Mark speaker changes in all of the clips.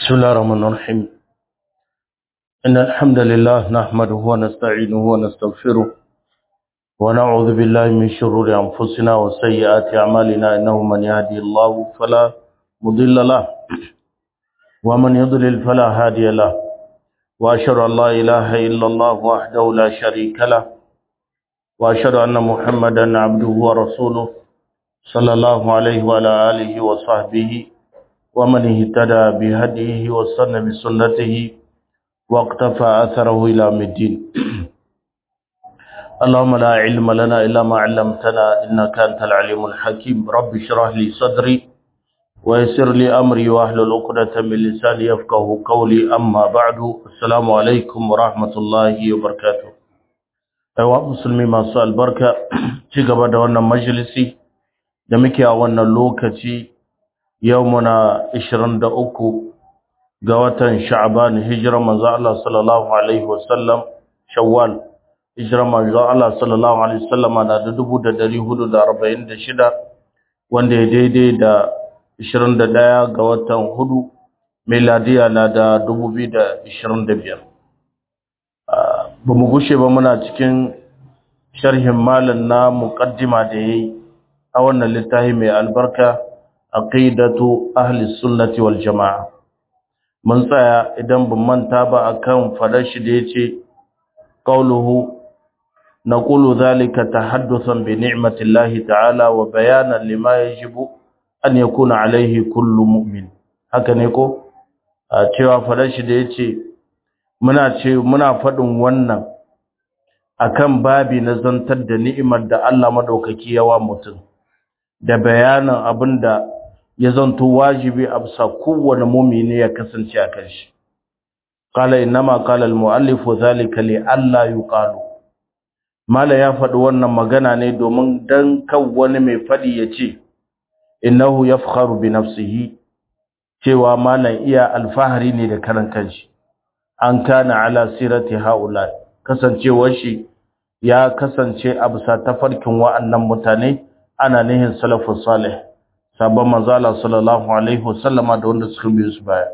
Speaker 1: بسم الله الرحمن الرحيم إن الحمد لله نحمده ونستعينه ونستغفره ونعوذ بالله من شرور أنفسنا وسيئات أعمالنا إنه من يهدي الله فلا مضل له ومن يضلل فلا هادي له وأشهد أن لا إله إلا الله وحده لا شريك له وأشهد أن محمدا عبده ورسوله صلى الله عليه وعلى آله وصحبه ومن اهتدى بهديه واستنى بسنته واقتفى أثره إلى الدين اللهم لا علم لنا إلا ما علمتنا إنك أنت العليم الحكيم رب اشرح لي صدري ويسر لي أمري واحلل عقدة من لساني يفقه قولي أما بعد السلام عليكم ورحمة الله وبركاته أيها المسلمين ما سؤال بركة تيجا wannan majalisi da muke a wannan lokaci yau muna 23 ga watan sha'ban hijira manzo Allah sallallahu alaihi wasallam shawwal hijira manzo Allah sallallahu alaihi wasallam na da 1446 wanda ya daidai da 21 ga watan hudu miladiya na da 2025 ba mu gushe ba muna cikin sharhin malam na muqaddima da yayi a wannan littafi mai albarka aqidatu ahli sunnati wal jamaa mun tsaya idan ban manta ba akan fadar shi da yace qauluhu naqulu dhalika tahaddusan bi ni'mati llahi ta'ala wa bayanan lima yajibu an yakuna alayhi kullu mu'min haka ne ko cewa fadar shi da yace muna ce muna fadin wannan akan babi na zantar da ni'imar da Allah madaukaki yawa mutum da bayanin abinda ya zanto wajibi a bisa kowane mumini ya kasance a kan shi qala inma qala al-muallif zalika li alla yuqalu mala ya faɗi wannan magana ne domin dan kan wani mai faɗi ya ce innahu yafkharu bi nafsihi cewa malan iya alfahari ne da karan kanshi an kana ala sirati haula kasancewar shi ya kasance a bisa tafarkin wa'annan mutane ana nihin salafus salih sabon manzala sallallahu alaihi wasallama da wanda suka biyo su baya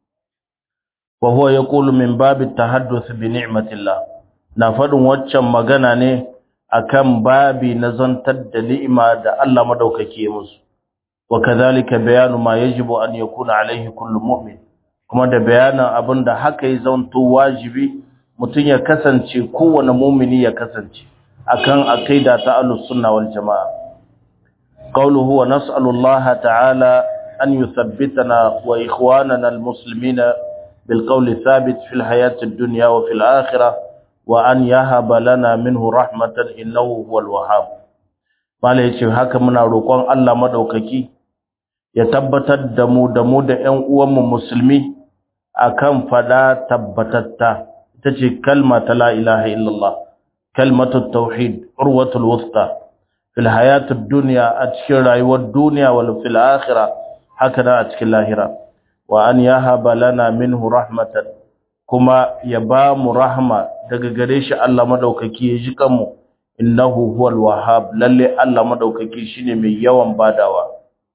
Speaker 1: wa huwa yaqulu min babi tahadduth bi ni'matillah na fadin waccan magana ne akan babi na zantar da ni'ima da Allah madaukake musu wa kadhalika bayanu ma yajibu an yakuna alaihi kullu mu'min kuma da bayanin abinda haka ya zanto wajibi mutun ya kasance kowane mu'mini ya kasance akan aqida ta ahlus sunna wal jamaa قوله ونسأل الله تعالى أن يثبتنا وإخواننا المسلمين بالقول الثابت في الحياة الدنيا وفي الآخرة وأن يهب لنا منه رحمة إنه هو الوهاب mala yace haka muna roƙon Allah madaukaki ya tabbatar da mu da mu da ƴan uwanmu musulmi akan fada tabbatatta ita ce kalma ta la ilaha illallah kalmatut tauhid urwatul wusta fil hayatid dunya a cikin rayuwar duniya wal fil akhirah haka da a cikin lahira wa an yahaba lana minhu rahmatan kuma ya ba mu rahma daga gare shi Allah madaukaki ya ji kanmu innahu huwal wahhab lalle Allah madaukaki shine mai yawan badawa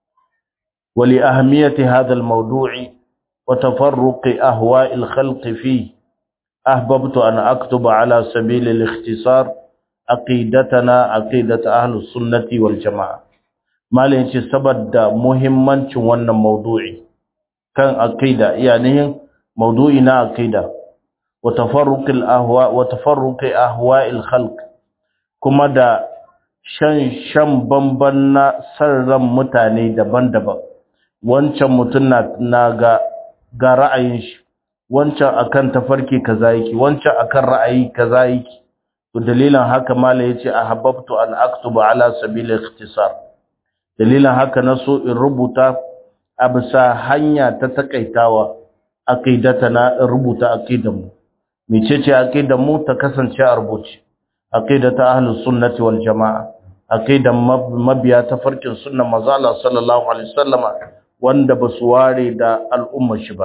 Speaker 1: wali ahmiyati hadha al mawdu'i wa tafarruqi ahwa'i al khalq fi ahbabtu an aktuba ala sabil al ikhtisar aqidatana aqidat ahlus sunnati wal jamaa malin ce saboda muhimmancin wannan maudu'i kan aqida iyanihin maudu'i na aqida wa tafarruqil ahwa wa tafarruqi ahwa'il khalq kuma da shan shan bamban na sarran mutane daban-daban wancan mutun na, na ga ga ra'ayin shi wancan akan tafarki kaza yake wancan akan ra'ayi kaza yake to dalilan haka mala yace ahabbtu an aktuba ala sabil ikhtisar dalilan haka naso in rubuta abisa hanya ta takaitawa aqidatana in rubuta aqidanmu mecece aqidanmu ta kasance a rubuce aqidatu ahlus sunnati wal jamaa aqidan mabiya ta farkin sunnan manzo Allah sallallahu alaihi wasallama wanda basu ware da al'ummar shi ba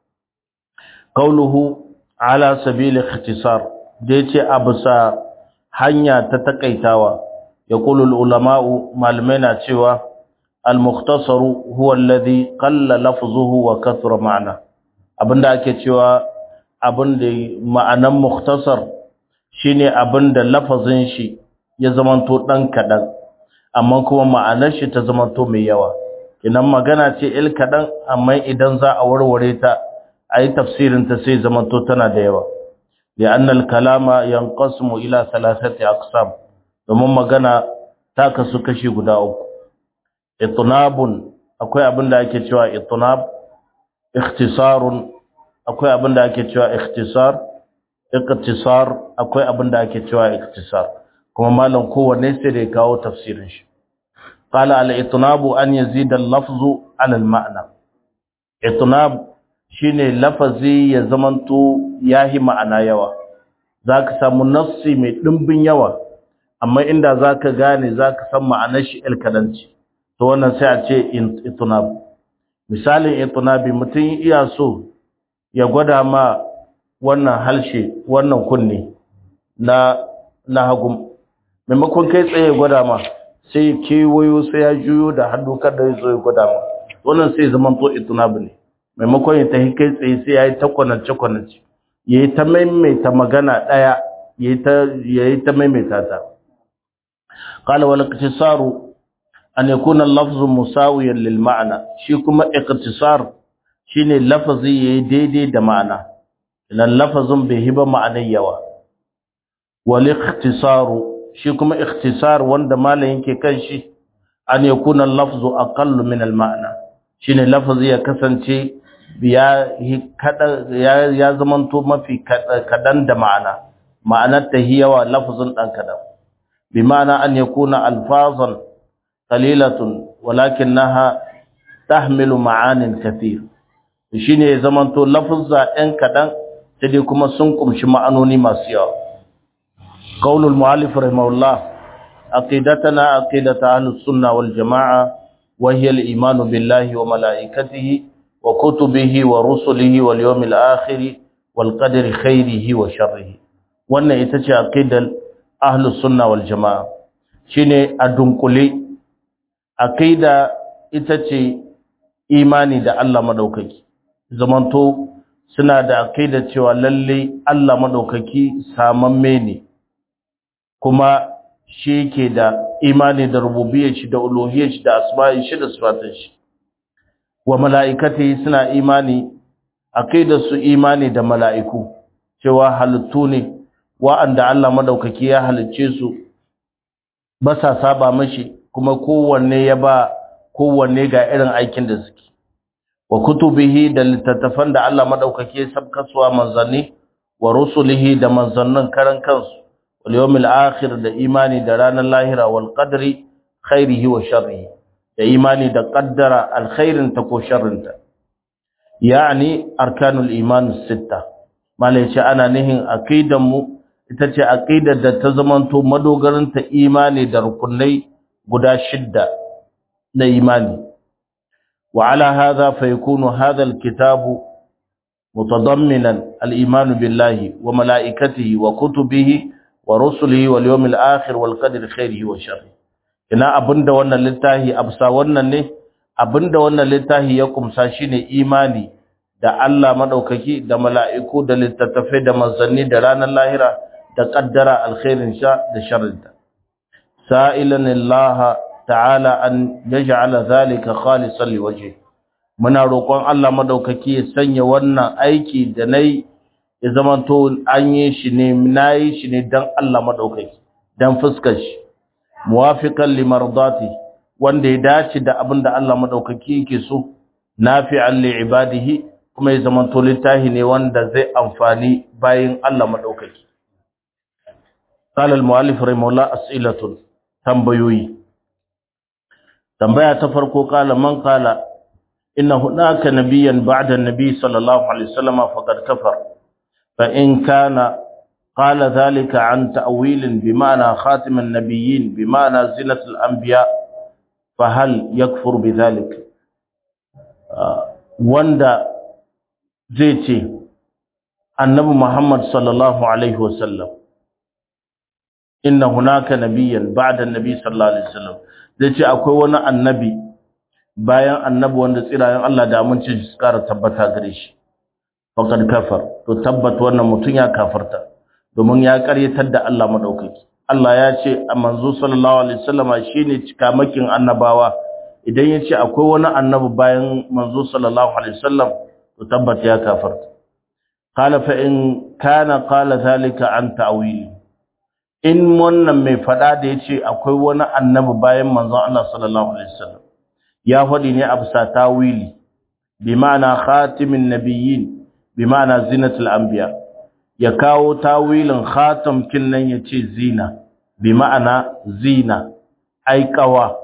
Speaker 1: qauluhu ala sabil ikhtisar da yace a bisa hanya ta takaitawa ya kulul ulama'u malamai na cewa al-mukhtasaru huwa alladhi qalla lafzuhu wa kathura ma'na abinda ake cewa abin da ma'anan mukhtasar shine abin da lafazin shi ya zamanto dan kadan amma kuma ma'anar shi ta zamanto mai yawa kinan magana ce il kadan amma idan za a warware ta ayi tafsirin ta sai zamanto tana da yawa li'anna al-kalama yanqasimu ila thalathati aqsam domin magana ta kasu kashi guda uku itnabun akwai abin da ake cewa itnab ikhtisarun akwai abin da ake cewa ikhtisar ikhtisar akwai abin da ake cewa ikhtisar kuma malam kowanne sai da ya kawo tafsirin shi qala al itnabu an yazid al lafzu ala al ma'na itnab shine lafazi ya zamanto yahi ma'ana yawa zaka samu nassi mai dimbin yawa amma inda zaka gane zaka san ma'anar shi alkadanci to wannan sai a ce itnab misalin itnabi mutum iya so ya gwada ma wannan halshe wannan kunne na na hagu maimakon kai tsaye gwada ma sai kewayo sai ya juyo da hannu kada ya zo ya gwada ma wannan sai zaman to itnabi ne maimakon ya tafi kai tsaye sai ya yi ta kwanance kwanance ya yi ta maimaita magana ɗaya ya yi ta maimaita ta qala wal iktisaru an yakuna al-lafzu musawiyan lil ma'na shi kuma iktisar shine lafazi yayi daidai da ma'ana idan lafazin bai hiba ma'anar yawa wal ikhtisaru shi kuma ikhtisar wanda malamin yake kan shi an yakuna al-lafzu aqallu min al-ma'na shine lafazi ya kasance ya ya ya zamanto mafi kadan da ma'ana ma'anar ta hiyawa lafazin dan kadan bi ma'ana an yakuna alfazan qalilatun walakinaha tahmilu ma'anin kathir shine zamanto lafuzza ɗan kadan sai dai kuma sun kumshi ma'anoni masu yawa qaulul muallif rahimahullah aqidatana aqidatu ahlus sunna wal jamaa wa hiya al iman billahi wa malaikatihi wa kutubihi wa rusulihi wal yawmil akhir wal qadri khairihi wa sharrihi wannan ita ce aqidal ahlus sunna wal jamaa shine a dunkule aqida ita ce imani da Allah madaukaki zamanto suna da aqida cewa lalle Allah madaukaki samamme ne kuma shi yake da imani da rububiyyar shi da uluhiyyar shi da asma'in shi da sifatun shi wa mala'ikati suna imani aqidar su imani da mala'iku cewa halittu ne wa'anda Allah madaukaki ya halicce su ba sa saba mashi kuma kowanne ya ba kowanne ga irin aikin da suke wa kutubihi da littattafan da Allah madaukake ya sabkaswa manzanni wa rusulihi da manzannin karan kansu wal yawmil akhir da imani da ranar lahira wal qadri khairihi wa sharrihi da imani da qaddara alkhairin ta ko sharrin ta yani arkanul iman sitta malai ce ana nihin aqidan mu ita ce aqidar da ta zamanto madogaran ta imani da rukunai guda shidda na imani وعلى هذا فيكون هذا الكتاب متضمنا الإيمان بالله وملائكته وكتبه ورسله واليوم الآخر والقدر خيره وشره ina abinda wannan littafi absa wannan ne abinda wannan littafi ya kumsa shine imani da Allah madaukaki da mala'iku da littattafai da manzanni da ranar lahira da kaddara alkhairin sha da sharrinta sa'ilan Allah ta'ala an yaj'ala zalika khalisan liwajhi muna roƙon Allah madaukaki ya sanya wannan aiki da nayi ya zamanto an yi shi ne nayi shi ne dan Allah madaukaki dan fuskar shi muwafiqan limardati wanda ya dace da abin da Allah madaukaki yake so nafi'an li ibadihi kuma ya zamanto littahi ne wanda zai amfani bayin Allah madaukaki قال المؤلف رحمه الله أسئلة tambayoyi tambaya ta farko kala man kala inna hunaka nabiyyan ba'da an-nabi sallallahu alaihi wasallam faqad kafar fa in kana qala dhalika an ta'wil bima'na khatim an-nabiyyin bima'na zinat al-anbiya fa hal yakfur bidhalik wanda zai ce annabi muhammad sallallahu alaihi wasallam inna hunaka nabiyyan ba'da an-nabi sallallahu alaihi wasallam zai ce akwai wani annabi bayan annabi wanda tsirayen Allah da aminci su kara tabbata gare shi faqad kafar to tabbat wannan mutun ya kafarta domin ya karyatar da Allah madaukaki Allah ya ce a manzo sallallahu alaihi wasallama shine cikamakin annabawa idan ya ce akwai wani annabi bayan manzo sallallahu alaihi wasallam to tabbat ya kafarta qala fa in kana qala zalika an ta'wili in wannan mai fada da yace akwai wani annabi bayan manzon Allah sallallahu alaihi wasallam ya fadi ne a bisa tawili bi ma'ana khatimin nabiyyin bi ma'ana zinatul anbiya ya kawo tawilin khatam kin nan yace zina bi ma'ana zina ai kawa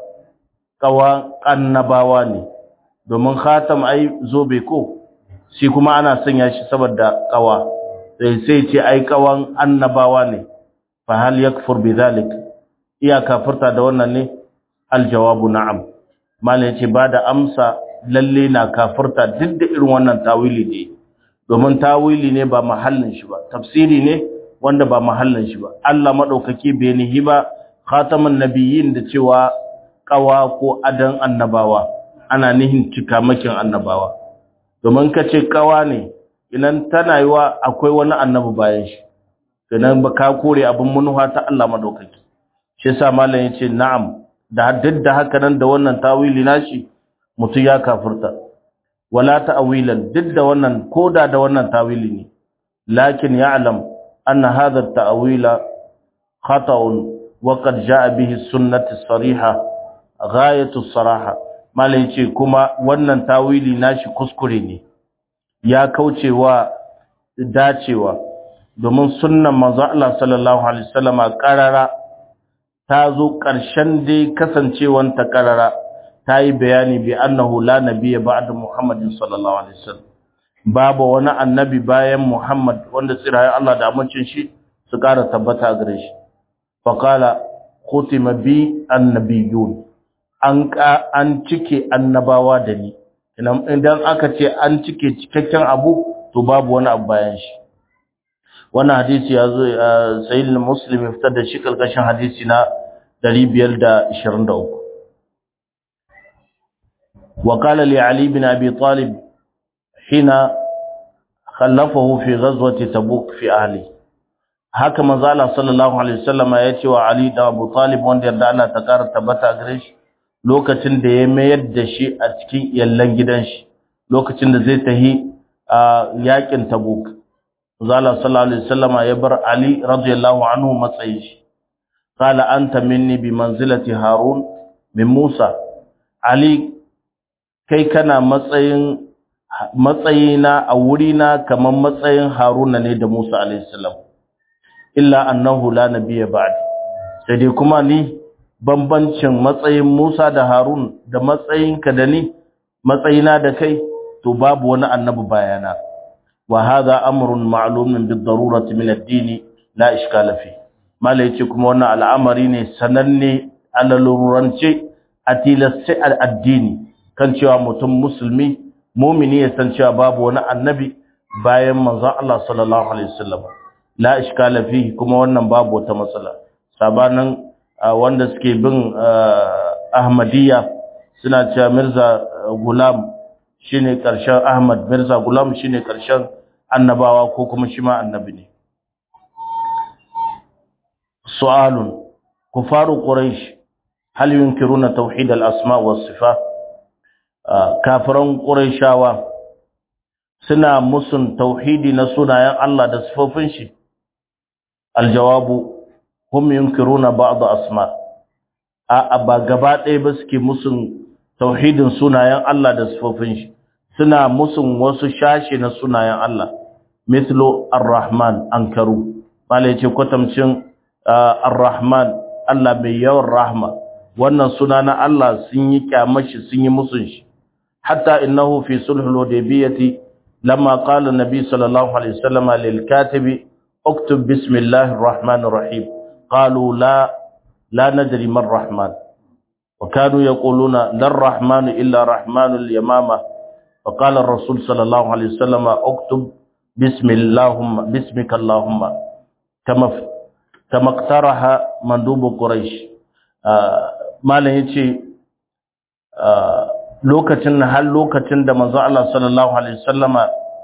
Speaker 1: kawa annabawa ne domin khatam ai zobe ko shi kuma ana sanya shi saboda kawa sai sai ce ai kawan annabawa ne fa hal yakfur bidhalik iya kafirta da wannan ne aljawabu na'am malai yace ba da amsa lalle na kafirta duk da irin wannan tawili ne domin tawili ne ba mahallin shi ba tafsiri ne wanda ba mahallin shi ba Allah madaukaki bai nihi ba khatamun nabiyyin da cewa kawa ko adan annabawa ana nihin cikamakin annabawa domin ka ce kawa ne idan tana yiwa akwai wani annabi bayan shi sannan ba ka kore abin munuha ta Allah madaukaki shi yasa malam yace na'am da duk da haka nan da wannan tawili nashi mutu ya kafirta wala ta'wilan duk da wannan koda da wannan tawili ne lakin ya'lam anna hadha at-ta'wila khata'un wa qad ja'a bihi sunnatu sariha ghayatu as-saraha malam yace kuma wannan tawili nashi kuskure ne ya kaucewa dacewa domin sunnan manzo Allah sallallahu alaihi wasallama karara ta zo ƙarshen dai kasancewan ta karara ta yi bayani bi annahu la nabiyya ba'da Muhammadin sallallahu alaihi wasallam babu wani annabi bayan Muhammad wanda tsirayen Allah da amincin shi su ƙara tabbata gare shi faqala khutima bi annabiyun an ka an cike annabawa da ni idan aka ce an cike cikakken abu to babu wani abu bayan shi wannan hadisi ya zo sayyid muslim ya fitar da shi kalkashin hadisi na 523 wa qala li ali bin abi talib hina khallafahu fi ghazwati tabuk fi ahli haka manzo Allah sallallahu alaihi wasallama ya ce wa ali da abu talib wanda yarda Allah ta kara tabbata gare shi lokacin da ya mayar da shi a cikin yallan gidan shi lokacin da zai tahi a yakin tabuk zala sallallahu alaihi wasallama ya bar ali radiyallahu anhu matsayin shi qala anta minni bi manzilati harun min musa ali kai kana matsayin matsayina a wurina kaman matsayin haruna ne da musa alaihi salam illa annahu la nabiyya ba'di sai dai kuma ni bambancin matsayin Musa da Harun da matsayinka da ni matsayina da kai to babu wani annabi bayana wa hadha amrun ma'lumun bid-darurati min ad-din la ishkala fi mala yace kuma wannan al'amari ne sananne alalurance a tilasce al-addini kan cewa mutum musulmi mumini ya san cewa babu wani annabi bayan manzon Allah sallallahu alaihi wasallam la ishkala fi kuma wannan babu wata matsala sabanin wanda suke bin Ahmadiyya suna cewa Mirza Gulam shine karshen Ahmad Mirza Gulam shine karshen annabawa ko kuma shi ma annabi ne su'alun kufaru quraish hal yunkiruna tauhid al-asma was sifat kafiran quraishawa suna musun tauhidi na sunayen Allah da sifofin shi aljawabu hum yunkiruna ba'd asma a ba gaba ɗaya ba suke musun tauhidin sunayen Allah da sifofin shi suna musun wasu shashi na sunayen Allah mithlu ar-rahman ankaru mala yace kwatamcin ar-rahman Allah mai yawan rahma wannan suna na Allah sun yi kyamashi sun yi musun shi hatta innahu fi sulhul hudaybiyati lamma qala an-nabi sallallahu alaihi wasallam lil katibi اكتب بسم الله الرحمن الرحيم قالوا لا لا ندري ما الرحمن وكانوا يقولون لا الرحمن إلا رحمن اليمامة فقال الرسول صلى الله عليه وسلم اكتب بسم اللهم باسمك اللهم كما كما اقترح مندوب قريش ما له يجي lokacin har lokacin da manzo Allah sallallahu alaihi wasallama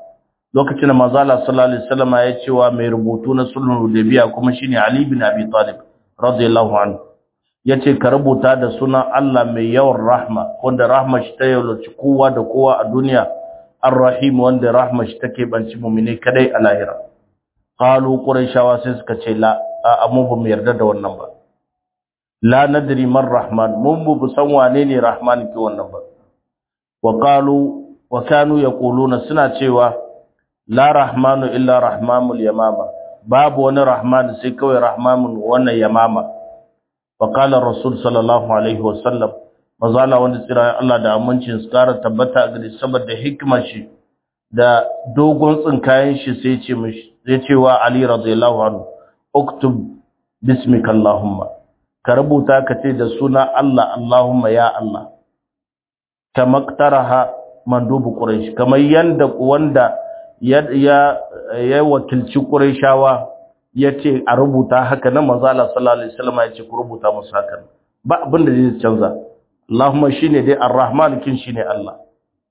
Speaker 1: lokacin da manzo Allah sallallahu alaihi wasallam ya ce wa mai rubutu na sulhul hudaybiya kuma shine Ali bin Abi Talib radiyallahu anhu yace ka rubuta da sunan Allah mai yawan rahma wanda rahma shi ta yaulaci kowa da kowa a duniya ar-rahim wanda rahma shi take banci mu'mini kadai a lahira qalu quraishawa sai suka ce la a mu ba mu yarda da wannan ba la nadri man rahman mun bu san wane ne rahman ke wannan ba wa qalu wa kanu yaquluna suna cewa la rahmanu illa rahmanul yamama babu wani rahman sai kawai rahmanun wannan yamama wa qala rasul sallallahu alaihi wa sallam mazala wanda tsira Allah da amincin su kara tabbata ga saboda hikimar shi da dogon tsinkayen shi sai ce mishi zai ce wa Ali radiyallahu anhu uktub bismika allahumma ka rubuta ka ce da suna Allah Allahumma ya Allah kama qtaraha mandubu quraish kamar yanda wanda ya ya wakilci qurayshawa yace a rubuta haka nan manzo Allah sallallahu alaihi wasallam yace ku rubuta musu haka ba abin da zai canza Allahumma shine dai Ar-Rahman kin shine Allah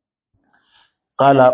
Speaker 1: qala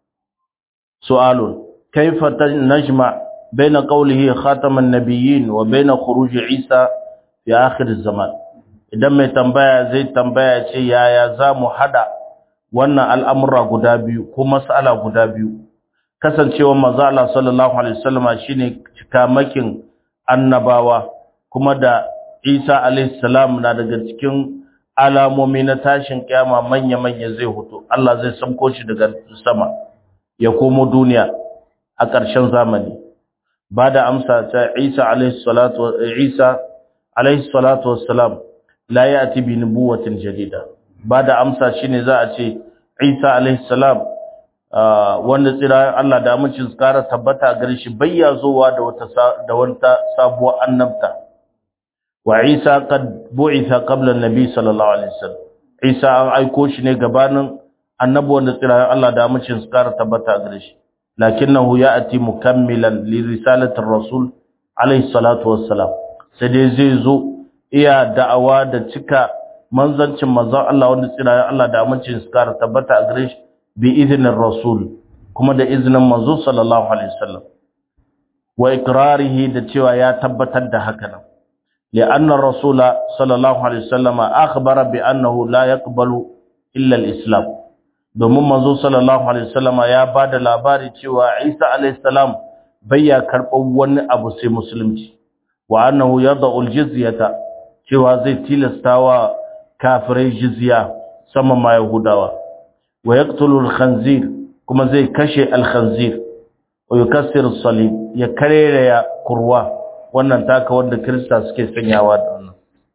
Speaker 1: su'alun kayfa najma baina qawlihi khataman nabiyyin wa baina khuruj Isa fi akhir zaman idan mai tambaya zai tambaya ce yaya zamu hada wannan al'amura guda biyu ko mas'ala guda biyu kasancewa manzo Allah sallallahu alaihi wasallam shine cikamakin annabawa kuma da Isa alaihi salam na daga cikin alamomi na tashin kiyama manya-manya zai hutu Allah zai samko shi daga sama ya komo duniya a ƙarshen zamani ba da amsa ta Isa alaihi salatu Isa alaihi salatu wassalam la ya'ti bi nubuwatin jadida ba da amsa shine za a ce Isa alaihi salam wanda tsira Allah da amincin tsara tabbata gare shi bayya zowa da wata da wata sabuwar annabta wa Isa qad bu'itha qabla an-nabi sallallahu alaihi wasallam Isa an aiko shi ne gabanin annabi wanda tsira Allah da amincin tsara tabbata gare shi lakinnahu ya'ti mukammilan li risalati ar-rasul alaihi salatu wassalam sai dai zai zo iya da'awa da cika manzancin manzon Allah wanda tsira Allah da amincin tsara tabbata gare shi bi idinin rasul kuma da izinin manzo sallallahu alaihi wasallam wa ikrarihi da cewa ya tabbatar da haka nan li'anna rasula sallallahu alaihi wasallam akhbara bi annahu la yaqbalu illa al-islam domin manzo sallallahu alaihi wasallam ya bada labari cewa Isa alaihi salam bayya karɓar wani abu sai musulunci wa annahu yad'u al-jizyata cewa zai tilastawa kafirai jizya sama ma yahudawa wa yaqtulu al-khanzir kuma zai kashe al-khanzir wa yukassiru as-salib ya karere ya kurwa wannan taka wanda krista suke sanyawa da wannan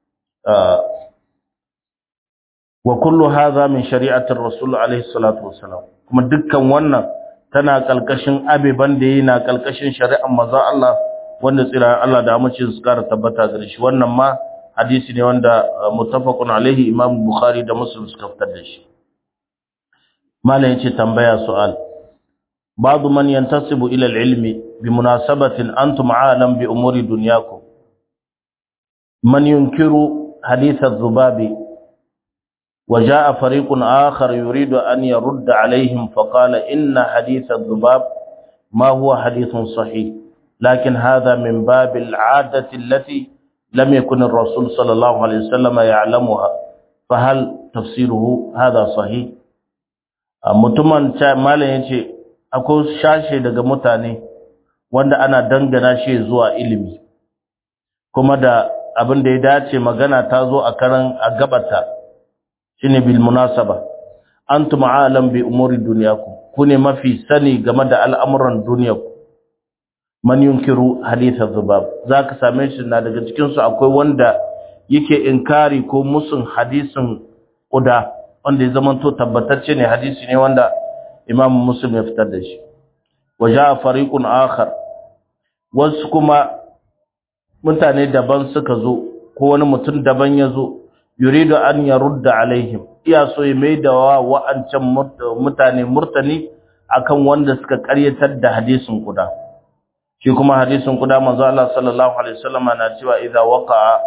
Speaker 1: wa kullu hadha min shari'ati ar-rasul alayhi salatu wassalam kuma dukkan wannan tana kalkashin abeban da yana kalkashin shari'ar manzon Allah wanda tsira Allah da amince su kara tabbata gare shi wannan ma hadisi ne wanda muttafaqun alaihi imam bukhari da muslim suka fitar da shi malam yace tambaya su'al ba'du man yantasibu ila al-ilmi bi munasabatin antum a'lam bi umuri dunyakum man yunkiru hadith adh-dhubabi وجاء فريق آخر يريد أن يرد عليهم فقال إن حديث الذباب ما هو حديث صحيح لكن هذا من باب العادة التي لم يكن الرسول صلى الله عليه وسلم يعلمها فهل تفسيره هذا صحيح mutumin malam ya ce akwai shashe daga mutane wanda ana dangana shi zuwa ilimi kuma da abin da ya dace magana ta zo a karan a gabata shine bil munasaba antum alam bi umuri dunyakum kune mafi sani game da al'amuran dunyaku man yunkiru hadith az-zubab zaka same shi na daga cikin su akwai wanda yake inkari ko musun hadisin kuda wanda ya zamanto tabbatacce ne hadisi ne wanda imam muslim ya fitar da shi waja fariqun akhar wasu kuma mutane daban suka zo ko wani mutum daban ya zo yuridu an yarudda alaihim iya so ya maida wa wa'ancan mutane murtani akan wanda suka karyatar da hadisin kuda shi kuma hadisin kuda manzo Allah sallallahu alaihi wasallam na cewa idza waqa'a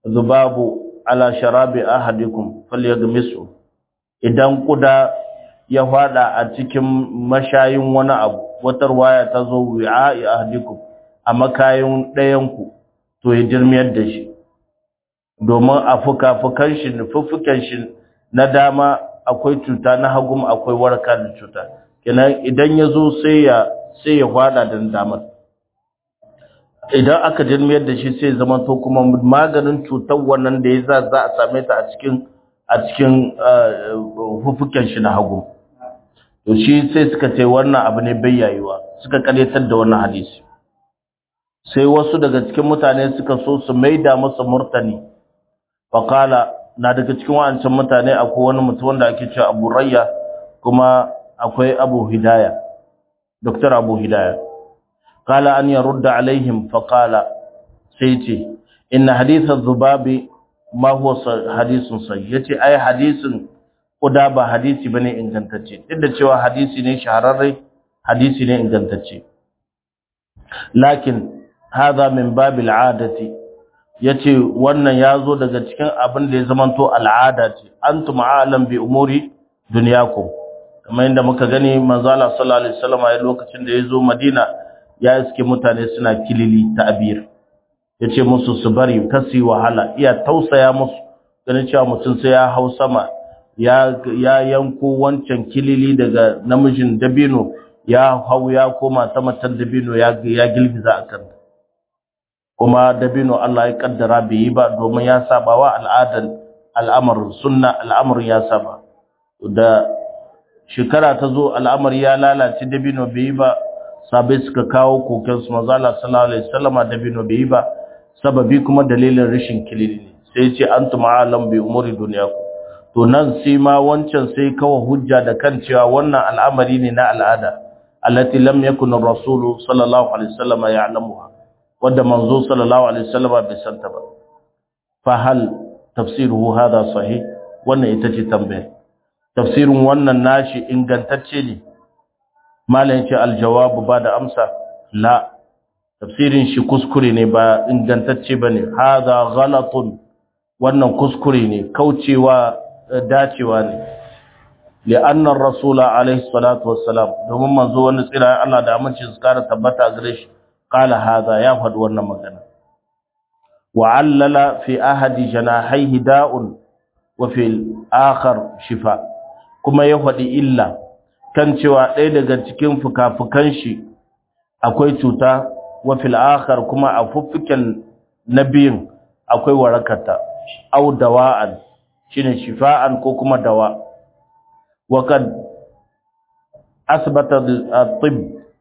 Speaker 1: dhubabu ala sharabi ahadikum falyaghmisu idan kuda ya fada a cikin mashayin wani abu wata ruwaya ta zo wi'a'i ahdikum a makayin ɗayanku to ya jirmiyar da shi domin a fuka-fukan shi fuffuken shi na dama akwai cuta na hagum akwai warka da cuta kenan idan ya zo sai ya sai ya fada da damar idan aka jirmiyar da shi sai zama to kuma maganin cutar wannan da ya za za a same ta a cikin a cikin fuffuken shi na hagum to shi sai suka ce wannan abu ne bai yayuwa suka karyatar da wannan hadisi sai wasu daga cikin mutane suka so su maida masa murtani faqala na daga cikin wancan mutane akwai wani mutum wanda ake cewa Abu Rayya kuma akwai Abu Hidaya Dr. Abu Hidaya qala an yarudda alaihim faqala sai ce inna hadith adh-dhubabi ma huwa hadithun sahih yace ai hadisin kuda ba hadisi bane ingantacce duk da cewa hadisi ne shahararre hadisi ne ingantacce lakin hadha min babil adati yace wannan yazo daga cikin abin da ya zamanto al'ada ce antum a'lam bi umuri dunyakum kamar yadda muka gani manzo Allah sallallahu alaihi wasallam a lokacin da yazo Madina ya iske mutane suna kilili ta'bir yace musu su bari kasi wahala iya tausaya musu ganin cewa mutum sai ya hau sama ya ya yanko wancan kilili daga namijin dabino ya hau ya koma ta matan dabino ya ya gilgiza akan kuma dabino Allah ya kaddara bai yi ba domin ya saba wa al'adar al'amarin sunna al'amarin ya saba da shekara ta zo al'amari ya lalace dabino bai yi ba sabai suka kawo koken su manzo Allah sallallahu alaihi wasallama dabino bai yi ba sababi kuma dalilin rashin kilili ne sai ce antum a'lam bi umuri dunyakum to nan sai ma wancan sai kawo hujja da kan cewa wannan al'amari ne na al'ada allati lam yakun ar-rasulu sallallahu alaihi wasallama ya'lamuha wanda manzo sallallahu alaihi wasallama bai santa ba fa hal tafsiruhu hada sahih wannan ita ce tambaya tafsirin wannan nashi ingantacce ne malam yace aljawabu ba da amsa la tafsirin shi kuskure ne ba ingantacce bane hada ghalatun wannan kuskure ne kaucewa dacewa ne li'anna ar-rasula alaihi salatu wassalam domin manzo wani tsira Allah da aminci su kara tabbata gare shi qala hada ya faɗi wannan magana wa allala fi ahadi janahihi da'un wa fi akhar shifa kuma ya faɗi illa kan cewa ɗaya daga cikin fukafukan shi akwai cuta wa fil akhar kuma a fuffuken nabiyin akwai warakata au dawa'an shine shifa'an ko kuma dawa wa kad asbata at-tibb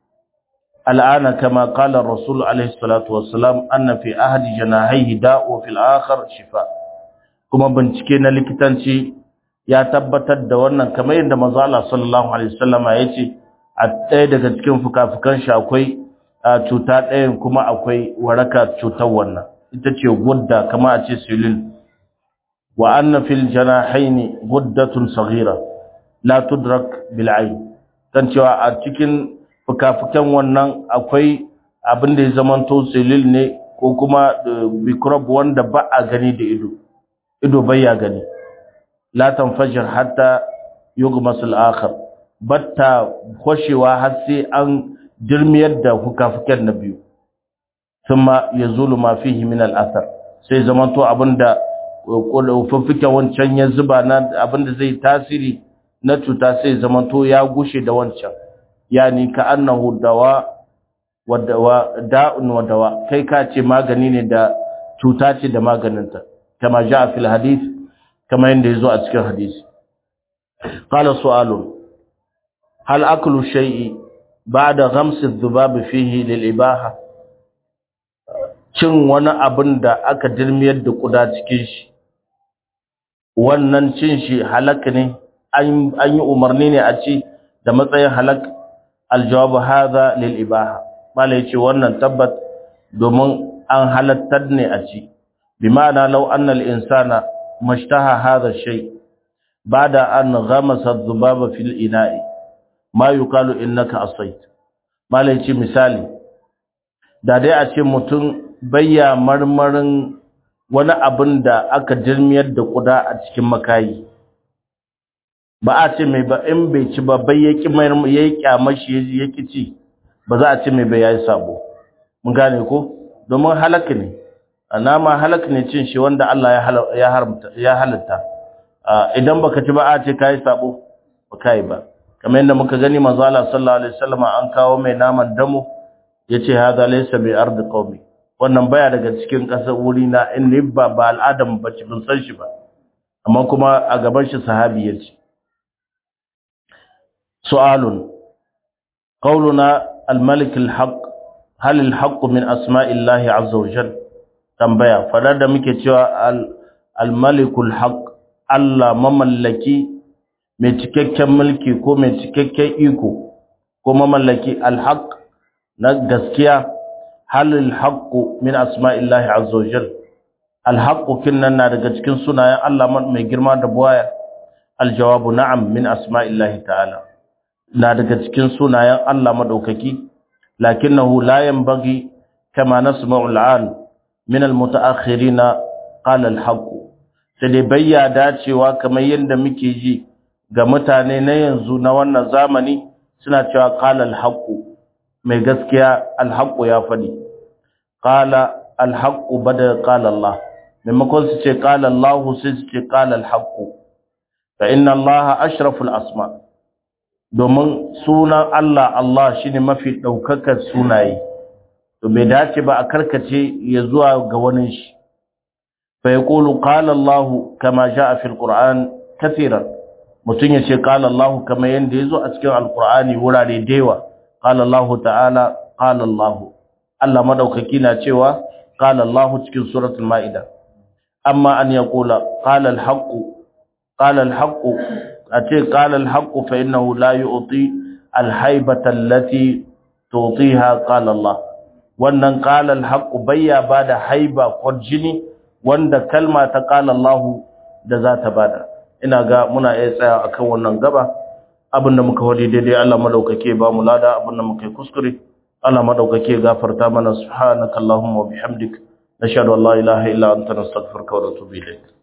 Speaker 1: al'ana kama qala ar-rasul alayhi salatu wassalam anna fi ahadi janahihi da'u fil akhar shifa kuma bincike na likitanci ya tabbatar da wannan kamar yadda manzo Allah sallallahu alaihi wasallama yace a ɗaya daga cikin fukafukan shi akwai cuta ɗayan kuma akwai waraka cutar wannan ita ce gudda kama a ce silil wa anna fil janahaini guddatun saghira la tudrak bil ayn kan cewa a cikin fukafukan wannan akwai abin da ya zamanto silil ne ko kuma microbe wanda ba a gani da ido ido bai ya gani la tanfajir hatta yughmas al-akhar batta khoshewa har sai an dirmiyar da fukafukan na biyu thumma yazulu ma fihi min al-athar sai zamanto abinda fuffuke wancan ya zuba na abinda zai tasiri na cuta sai zamanto ya gushe da wancan yani ka annahu dawa wa dawa da'un wa dawa kai ka ce magani ne da cuta ce da maganinta kama ja fil hadith kama yanda yazo a cikin hadisi qala su'alun hal aklu shay'i ba'da ghams adh-dhubab fihi lil ibaha cin wani abin da aka dirmiyar da kuda cikin shi wannan cin shi halak ne an yi umarni ne a ci da matsayin halak aljawabu hadha lil ibaha mala yace wannan tabbat domin an halattar ne a ci bi ma'ana law anna al insana mashtaha hadha shay bada an ghamasa adh-dhubaba fil ina'i ma yuqalu innaka asayt mala yace misali da dai a ce mutum bayya marmarin wani abin da aka jirmiyar da kuda a cikin makayi ba a ce mai ba in bai ci ba bai yaki mai yayi kyamar shi yaki ci ba za a ce mai bai yayi sabo mun gane ko domin halaka ne nama halaka ne cin shi wanda Allah ya haramta ya halatta idan baka ci ba a ce kai sabo ba kai ba kamar yadda muka gani manzo Allah sallallahu alaihi wasallam an kawo mai naman damo yace hada laysa bi ardi qaumi wannan baya daga cikin kasar wuri na in ni ba ba al'adam bace bin san shi ba amma kuma a gaban shi sahabi yace su'alun qawluna al-malik al-haq hal al-haq min asma'illahi azza wa jalla tambaya fadar da muke cewa al-malik al-haq Allah mamallaki mai cikakken mulki ko mai cikakken iko ko mamallaki al-haq na gaskiya halil haqqu min asma'illahi azza wa jalla al-haqqu kinnan na daga cikin sunayen Allah mai girma da buwaya al-jawabu na'am min asma'illahi ta'ala na daga cikin sunayen Allah madaukaki lakinnahu la yanbaghi kama nasma'u al-an min al-mutaakhirin qala al-haqqu sai dai bayya dacewa kamar yadda muke ji ga mutane na yanzu na wannan zamani suna cewa qala al-haqqu mai gaskiya al-haqqu ya fadi qala al-haqqu bada qala Allah maimakon su ce qala Allah sai su ce qala al-haqqu fa inna Allah ashraful asma domin sunan Allah Allah shine mafi daukakar sunaye to bai dace ba a karkace ya zuwa ga wani shi fa yaqulu qala Allah kama jaa fil Qur'an kaseeran mutun yace qala Allah kama yanda yazo a cikin alqur'ani wurare dewa qala Allah ta'ala qala Allah Allah madaukaki na cewa qala Allah cikin suratul maida amma an yaqula qala al-haqq qala al-haqq ace qala al-haqq fa innahu la yu'ti al-haybata allati tu'tiha qala Allah wannan qala al-haqq bayya bada haiba jini wanda kalma ta qala Allah da za ta bada ina ga muna iya tsaya akan wannan gaba abinda muka wadi daidai Allah madaukake ba mu lada abinda muka yi kuskure Allah madaukake gafarta mana subhanakallahumma wa bihamdik nashhadu an la ilaha illa anta nastaghfiruka wa natubu ilayk